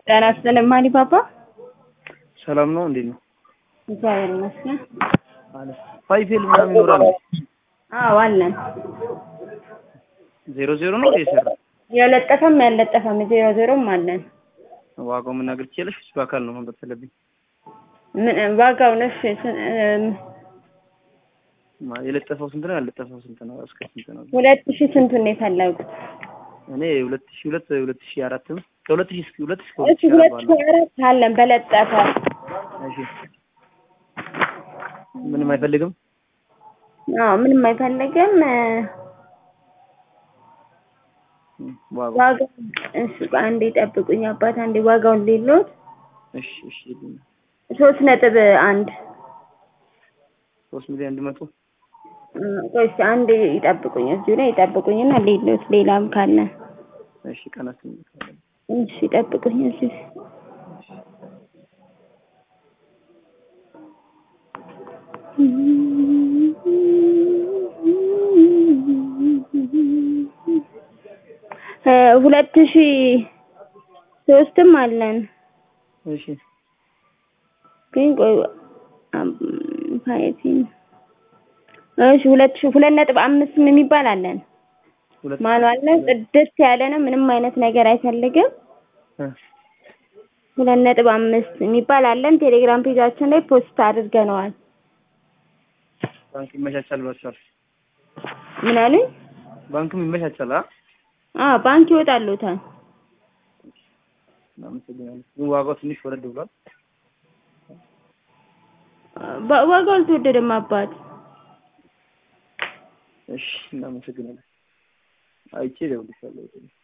ጤና ይስጥልኝ ማሊ ፓፓ። ሰላም ነው? እንዴት ነው? እግዚአብሔር ይመስገን። አለ ፋይፌል ምናምን ይኖራል? አዎ አለን። ዜሮ ዜሮ ነው የሰራ የለጠፈም ያለጠፈም ዜሮ ዜሮም አለን። ዋጋው መናገር ትችላለሽ? እሱ በአካል ነው መምጣት ያለብኝ። ምን ዋጋው ነሽ? ማ- የለጠፈው ስንት ነው? ያለጠፈው ስንት ነው? እስከ ስንት ነው? ሁለት ሺህ ስንቱን ነው የፈለጉት? እኔ ሁለት ሺህ ሁለት ሁለት ሺህ አራትም ከሁለት ሺህ እስከ ሁለት እስከ እሺ ሁለት ሺህ ሁለት አራት ሺህ ባለው አራት አለን በለጠፈ። እሺ ምንም አይፈልግም። አዎ ምንም አይፈልግም። እም፣ ዋጋው ዋጋው እሺ አንዴ ጠብቁኝ አባት አንዴ ዋጋውን ሌሎት እሺ እሺ ይልኝ። ሶስት ነጥብ አንድ ሶስት ሚሊዮን አንድ መቶ ቆይ እስኪ አንዴ ይጠብቁኝ እዚሁ ላይ ይጠብቁኝና ሌሎት ሌላም ካለ እሺ ቀናት እሺ ይጠብቁኝ እዚሁ እ ሁለት ሺህ ሶስትም አለን እሺ ግን ቆይ አም፣ ፋይቲን እሺ ሁለት ሺህ ሁለት ነጥብ አምስትም የሚባል አለን ሁለት ማኑዋል ነው ጽድት ያለ ነው ምንም አይነት ነገር አይፈልግም እ፣ ሁለት ነጥብ አምስት የሚባል አለን ቴሌግራም ፔጃችን ላይ ፖስት አድርገነዋል ባንክ ይመቻቻል ብላችኋል። ምን አሉኝ ባንክም ይመቻቻል። አ አዎ ባንክ ይወጣሉታል እናመሰግናለን። ግን ዋጋው ትንሽ ወረድ ብሏል። ባ- ዋጋው አልተወደደም አባት እሺ እናመሰግናለን። አይቼ እደውልልሻለሁ።